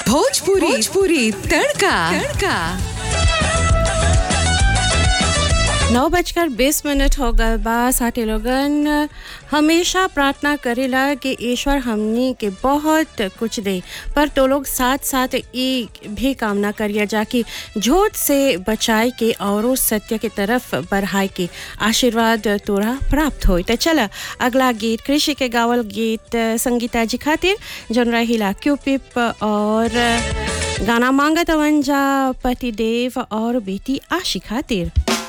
भोजपुरी भोजपुरी तड़का तड़का नौ बजकर बीस मिनट हो गए बा साथी लोगन हमेशा प्रार्थना करेला कि ईश्वर हमनी के बहुत कुछ दे पर तो लोग साथ साथ एक भी कामना करिए जाकि झूठ से बचाए के और सत्य के तरफ बढ़ाए के आशीर्वाद तोरा प्राप्त हो तो चला अगला गीत कृषि के गावल गीत संगीता जी खातिर जन रहिला क्यूपिप और गाना मांगत अवंजा पति देव और बेटी आशी खातिर